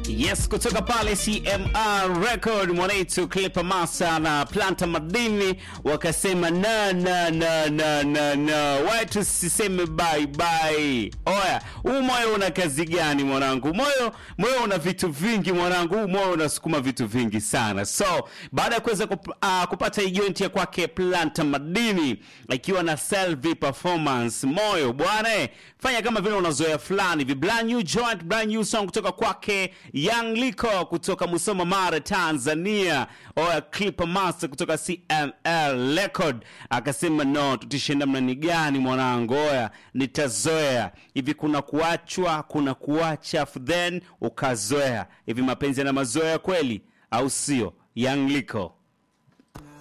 Yes, kutoka pale CMR Record mwanetu Clipper Massa na Planta Madini wakasema na na na na na na, watu siseme bye bye. Oya, huu moyo una kazi gani mwanangu? Moyo moyo una vitu vingi mwanangu, huu moyo unasukuma vitu vingi sana. So baada ya kuweza kup, uh, kupata hii joint ya kwake Planta Madini ikiwa na Selvi Performance, moyo bwana, eh, fanya kama vile unazoea fulani hivi. Brand new joint, brand new song kutoka kwake Young Liko kutoka Musoma Mara, Tanzania. Oya Clipper Master kutoka CML Record akasema no, tutishe namna ni gani mwanangu? Oya nitazoea hivi. Kuna kuachwa, kuna kuacha, then ukazoea hivi. Mapenzi yana mazoea kweli, au sio? Young Liko